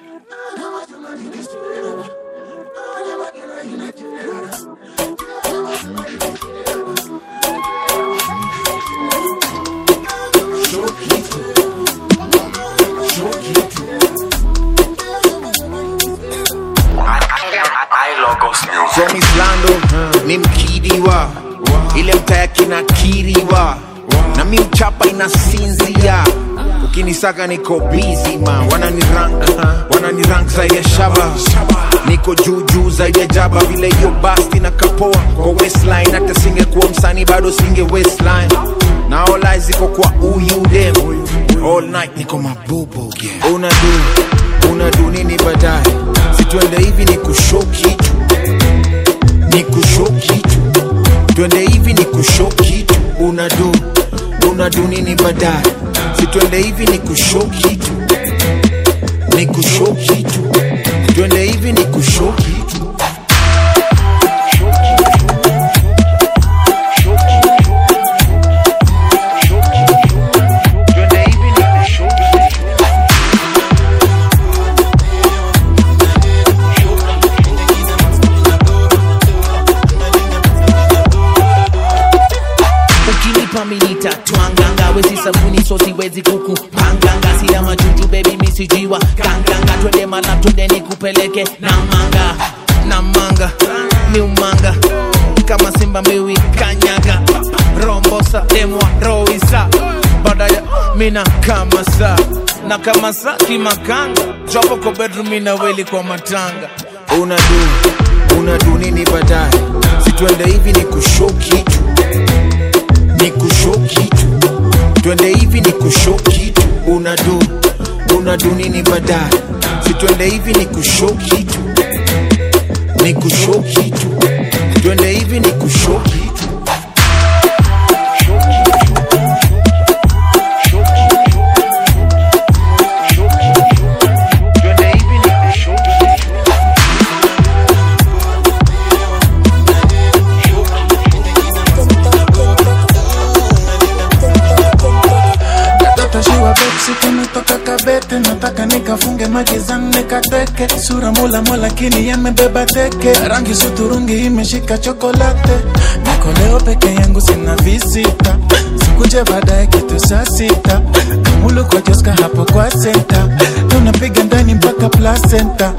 From Islando ni mkidiwa ile mtaya kinakiriwa na mi mchapa inasinzia ukinisaka niko busy ma wanani rank wanani rank zaidi ya shaba niko juu juu zaidi ya jaba vile hiyo basti na kapoa kwa waistline hata singekuwa msanii bado singe waistline na all eyes ziko kwa uyu dem all night niko mabubu yeah. unadu unadu nini baadaye situende hivi ni kushow kitu ni kushow kitu twende hivi ni kushow kitu unadu unadu nini baadaye situende hivi ni kushow kitu ni kushow kitu twende hivi ni kushow kitu Twende hivi ni kushow kitu. ukinipa minita twanganga wezi sabuni so siwezi kuku panganga sina majuju bebi misijiwa kanganga twende mala twende nikupeleke na manga na manga ni umanga kama simba mbiwi kanyaga rombosa demwa roisa badaya mina kama saa na kama saa kimakanga jopo kwa bedroom mina weli kwa matanga unadu unadu nini baadaye situende hivi ni kushow kitu ni kushow kitu twende hivi ni kushow kitu unadu unadu nini baadaye situende hivi ni kushow kitu ni kushow kitu twende hivi ni kushow kitu Twende hivi ni kushow kitu. Katoto shiwa Pepsi kumetoka kabete, nataka nikafunge magizani nikateke, sura mula mula lakini yamebeba teke, rangi suturungi imeshika chokolate, niko leo peke yangu sina visita, sikuje baadaye kitu saa sita, kamulu kwa Joska hapo kwa senta, tunapiga ndani mpaka placenta.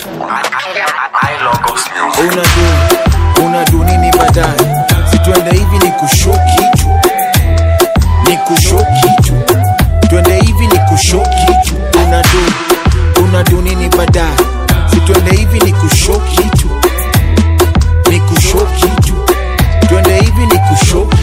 unadu unadu nini baadaye situende hivi ni kushow kitu ni kushow kitu twende hivi ni kushow kitu unadu unadu nini baadaye situende hivi ni kushow kitu ni kushow kitu twende hivi ni kushow